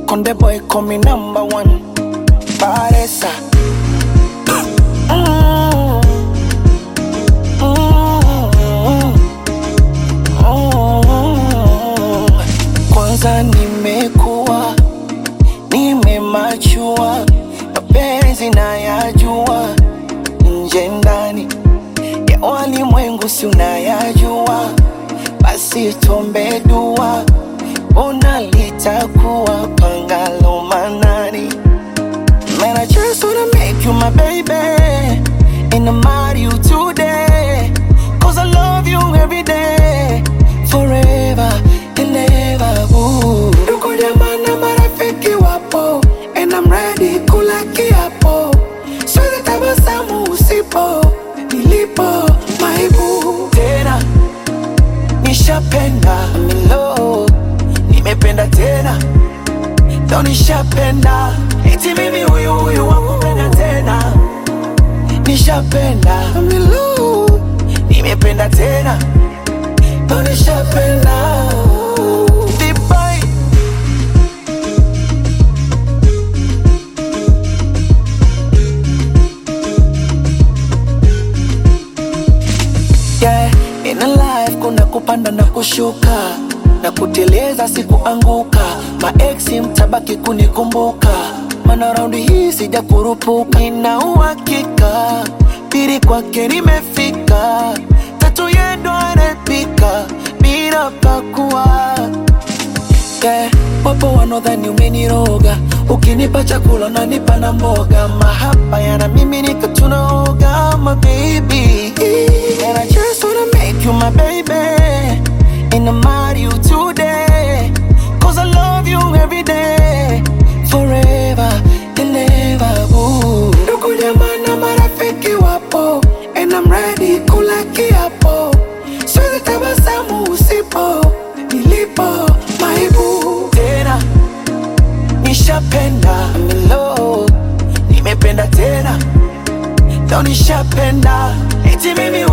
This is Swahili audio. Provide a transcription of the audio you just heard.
Konde boy call me number one. Paresa. Mm. Mm. Mm. Kwanza nimekuwa nimemachua, mapenzi nayajua, nje ndani ya walimwengu si unayajua, basi tuombe dua, ona litakuwa pangalo manani. Man, I just wanna make you my baby And I marry you today Cause I love you every day Forever and ever ooh. Ndugu jamaa na marafiki wapo And I'm ready kula kiapo Siwezi tabasamu usipo Nilipo maibu Tena Nishapenda I'm in love Nimependa tena Leo nishapenda eti mimi huyu huyu wakupenda tena nishapenda I'm in love. nimependa tena Leo nishapenda Dubai. yeah. In a life kuna kupanda na kushuka na kuteleza sikuanguka maeksi mtabaki kunikumbuka mana raundi hii sija kurupuka nina uhakika pili kwake nimefika tatu yendo anapika bila pakua yeah. Wapo wanaodhani umeniroga, ukinipa chakula unanipa na mboga, mahaba yana mimi nika tunaoga, my baby. And I just wanna make you my baby, and I marry you today, cause I love you every day, forever and ever. Ooh. Ndugu jamaa na marafiki wapo, and I'm ready kula kiapo, siwezi tabasamu usipo nilipo maibu tena nishapenda I'm in love. nimependa tena leo nishapenda eti mimi